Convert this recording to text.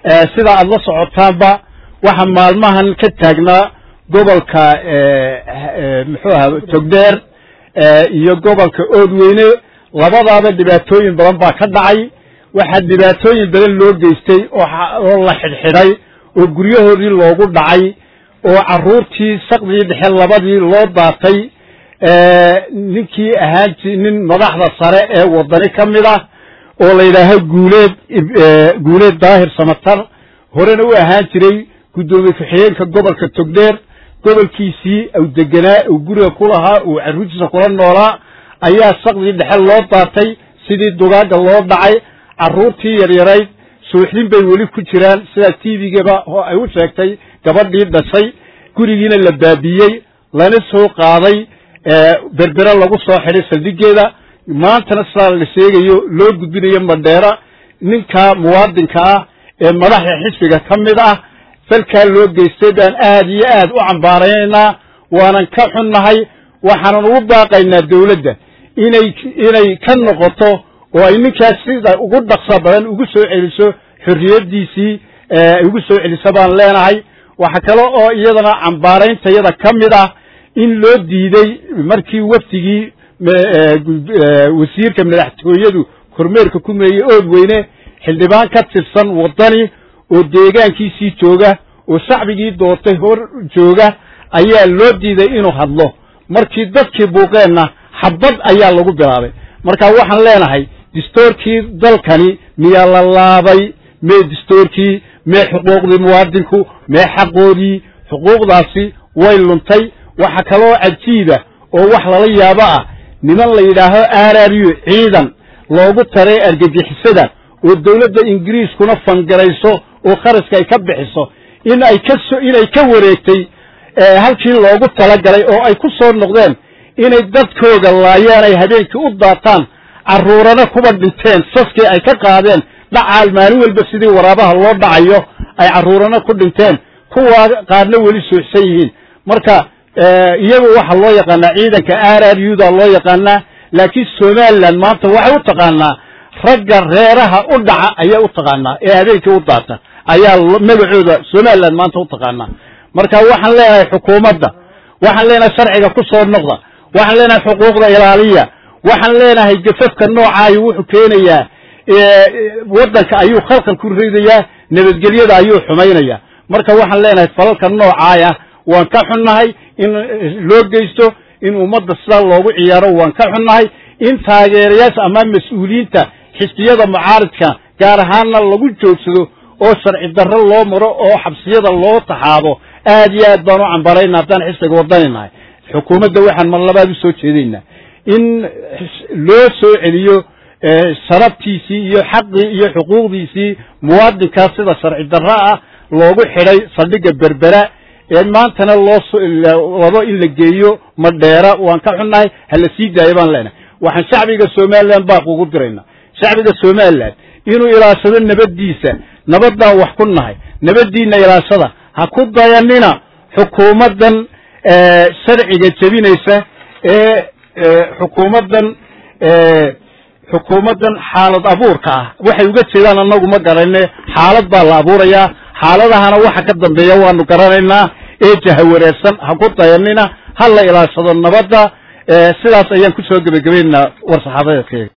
sida aad la socotaanba waxa maalmahan ka taagnaa gobolka muxuu aha togdheer iyo gobolka oodweyne labadaaba dhibaatooyin badan baa ka dhacay waxaa dhibaatooyin badan loo geystay oo la xidhxidhay oo guryahoodii loogu dhacay oo carruurtii saqdii dhexe labadii loo daatay ninkii ahaan nin madaxda sare ee wadani ka mid ah oo la yidhaaho guuleed guuleed daahir samatar horena u ahaan jiray guddoomiye ku-xigeenka gobolka togdheer gobolkiisii u deganaa uu guriga ku lahaa uu carruurtiisa kula noolaa ayaa saqdii dhexe loo daatay sidii dugaagga loo dhacay carruurtii yaryarayd suuxdin bay weli ku jiraan sidaa t v-gaba oo ay u sheegtay gabadhii dhashay gurigiina la baabiiyey lana soo qaaday berbere lagu soo xidhay saldhigeeda maantana sidaa la sheegayo loo gudbinayo madheera ninka muwaadinka ah ee madaxda xisbiga ka mid ah falkaa loo geystay baan aad iyo aad u cambaaraynaynaa waanan ka xunnahay waxaanan ugu baaqaynaa dawladda inay inay ka noqoto oo ay ninkaas sida ugu dhaqsa badan ugu soo celiso xorriyaddiisii ay ugu soo celiso baan leenahay waxa kale oo iyadana cambaarayntayada ka mid ah in loo diiday markii wafdigii wasiirka madaxtooyadu kormeerka ku meeyey oodweyne xildhibaan ka tirsan waddani oo deegaankiisii jooga oo shacbigii doortay hor jooga ayaa loo diiday inuu hadlo markii dadkii buuqeenna xabad ayaa lagu bilaabay marka waxaan leenahay distoorkii dalkani miyaa la laabay mee distoorkii mee xuquuqdii muwaadinku mee xaqoodii xuquuqdaasi way luntay waxa kaloo cajiiba oo wax lala yaabo ah niman la yidhaaho aaraariyo ciidan loogu taray argagixisada oo dawladda ingiriiskuna fangarayso oo kharashka ay ka bixiso in ay ka so inay ka wareegtay halkii loogu talagalay oo ay ku soo noqdeen inay dadkooga laayaan ay habeenkii u daataan carruurana kuba dhinteen saskii ay ka qaadeen dhacaal maalin walba sidii waraabaha loo dhacayo ay carruurana ku dhinteen kuwaa qaarna weli suuxsan yihiin marka iyagu waxaa loo yaqaanaa ciidanka r r u da loo yaqaanaa laakiin somalilan maanta waxay u taqaanaa ragga reeraha u dhaca ayaa u taqaanaa ee habeenkii u daata ayaa magacooda somalilan maanta u taqaanaa marka waxaan leenahay xukuumadda waxaan leenahay sharciga ku soo noqda waxaan leenahay xuquuqda ilaaliya waxaan leenahay gafafka noocaayo wuxuu keenayaa waddanka ayuu khalkhal ku ridayaa nabadgelyada ayuu xumaynayaa marka waxaan leenahay falalka noocaaya waan ka xunnahay in loo geysto in ummadda sidaa loogu ciyaaro waan ka xunnahay in taageerayaasha ama mas-uuliyiinta xisbiyada mucaaridka gaar ahaanna lagu joogsado oo sharci darro loo maro oo xabsiyada loo taxaado aad iyo aad baan u cambarayna haddaan xisbiga wadaninahay xukuumadda waxaan mar labaad u soo jeedaynaa in loo soo celiyo sharabtiisii iyo xaqii iyo xuquuqdiisii muwaadinkaas sida sharci darro ah loogu xidhay saldhigga berbera ee maantana loo wado in la geeyo madheera waan ka xunnahay hala sii daayo baan leenahay waxaan shacbiga somalilan baaq ugu diraynaa shacbiga somalilan inuu ilaashado nabaddiisa nabaddaan wax ku nahay nabaddiina ilaashada ha ku dayanina xukuumaddan sharciga jebinaysa ee xukuumaddan xukuumaddan xaalad abuurka ah waxay uga jeedaan annagu ma garanayne xaalad baa la abuurayaa xaaladahana waxa ka dambeeya waanu garanaynaa ee jahawareersan ha ku dayanina ha la ilaashado nabadda sidaas ayaan ku soo gebagabaynaynaa war saxaabadeedkayga